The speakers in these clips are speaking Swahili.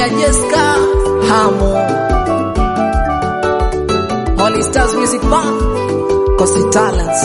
ya Jessica Hamu Holy Stars Music Band Kosi Talents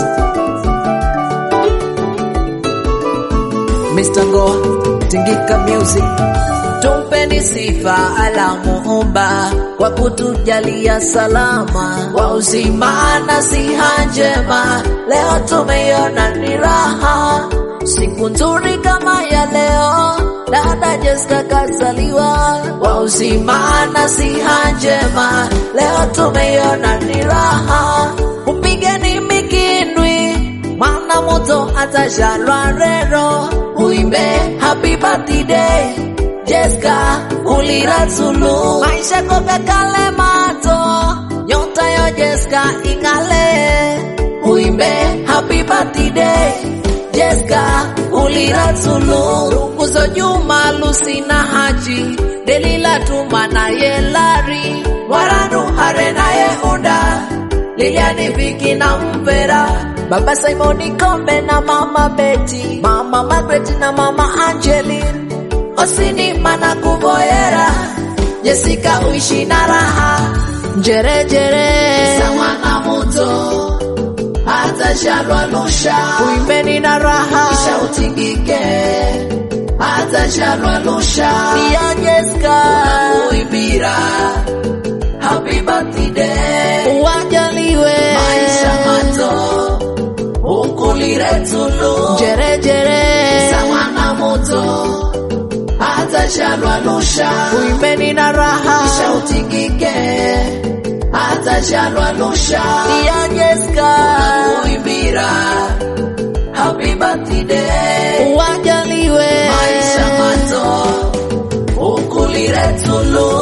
Mr. Ngoa Tingika Music Tumpeni sifa ala muumba kwa kutujalia salama wa uzima na siha njema. Leo tumeiona ni raha, siku nzuri kama ya leo. Dada Jessica kazaliwa wa uzima na siha njema. Leo tumeiona ni raha, upigeni mikindwi mwana moto atajalwa rero, uimbe happy birthday Jessica uliratulu maisha koka kale mato nyota yo Jessica ingale uimbe happy birthday Jessica uliratulu runguzo Juma Lucy na Haji Delila Tuma na Yelari Waranu Hare na Yehuda Liliani Viki na Mpera Baba Simoni Kombe na Mama Betty Mama Margaret na Mama Angeline Osini mana kuvoyera Jessica uishi na raha Njere jere Sawa na moto Hata shalwa lusha Uimbeni na raha Kisha utingike Hata shalwa lusha Pia Jessica Uimbira Happy birthday Uwajaliwe Maisha mato Ukulire tulu Njere jere Sawa na moto hata shalwa lusha uimbeni na raha kisha utingike hata shalwa lusha ya Jessica uimbira happy birthday uwajaliwe maisha mato ukulire tulu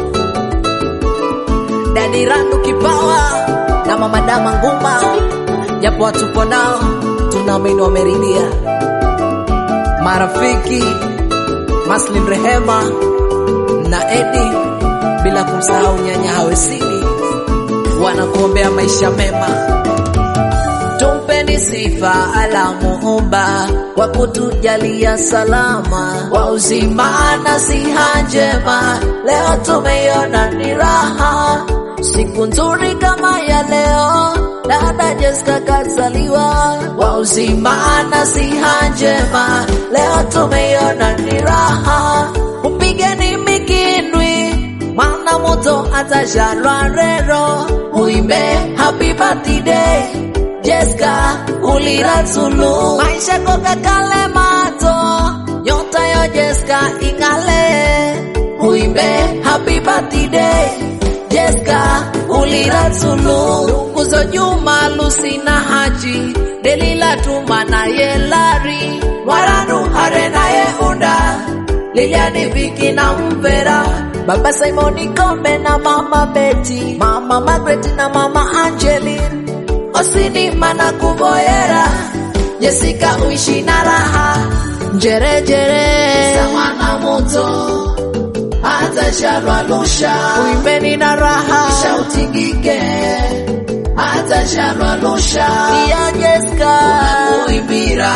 Dadi Randu Kipawa na Mama Dama Nguma, japo hatupo nao, tunaamini wameridhia. Marafiki Maslin Rehema na Edi, bila kumsahau nyanya Hawesini, wanakuombea maisha mema. Tumpeni sifa ala muumba kwa kutujalia salama wa uzima na siha njema. Leo tumeiona ni raha, siku nzuri kama ya leo. Dada Jessica kazaliwa wa uzima na siha njema. Leo tumeiona ni raha, upigeni mikindwi mwana moto atajalwa rero, uimbe happy birthday Jessica uliratulu maisha koka kale mato nyota yo Jessica ingale uimbe happy birthday Jessica uliratulu runguzo Juma Lucy na Haji Delila Tuma na Yelari Waranu Hare na Yehuda Liliani Viki na Mpera Baba Simoni Kombe na Mama Betty Mama Margaret na Mama Angeline Osini mana kuvoyera Jessica uishi na raha Njere jere Sawa na moto Hata shalwa lusha Uimbeni na raha Kisha utingike Hata shalwa lusha Pia Jessica Uimbira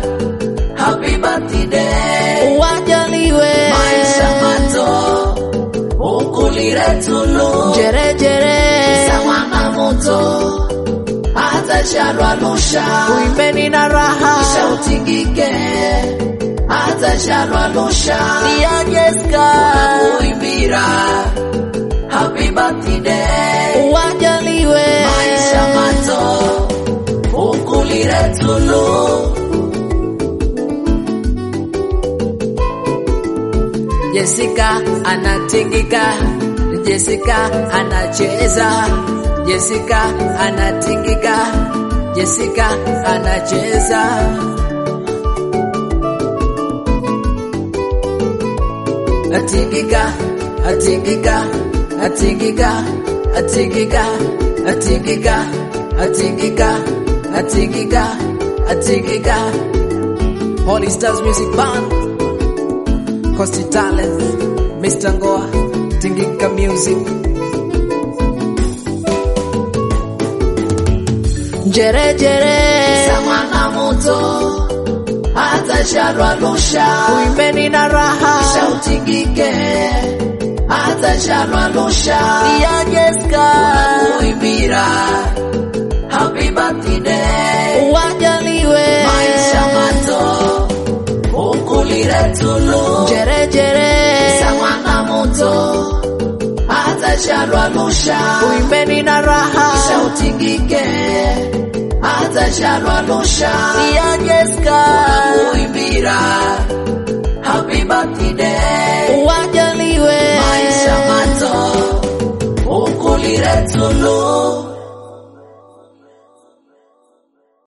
Happy birthday Uwajaliwe Maisha mato Ukulire tulu Njere jere Sawa na moto hata shalwa lusha uimbeni na raha kisha utingike hata shalwa lusha pia Jessica uimbira happy birthday uwajaliwe maisha mato ukulire tulu Jessica anatingika Jessica anacheza Jessica anatingika, Jessica anacheza. Atingika, atingika, atingika, atingika, atingika, atingika, atingika, atingika. Holy Stars Music Band, Costi Talent, Mr. Ngoa, Tingika Music. Njere jere Sawa na moto Hata shalwa lusha Uimbeni na raha Kisha utingike hata Shalwa Lusha ya Jeska kuimbira happy birthday wajaliwe maisha mato ukulire tulu jere jere samana moto hata Shalwa Lusha uimbeni na raha kisha utingike hata Shalwa Lusha ya Jeska kuimbira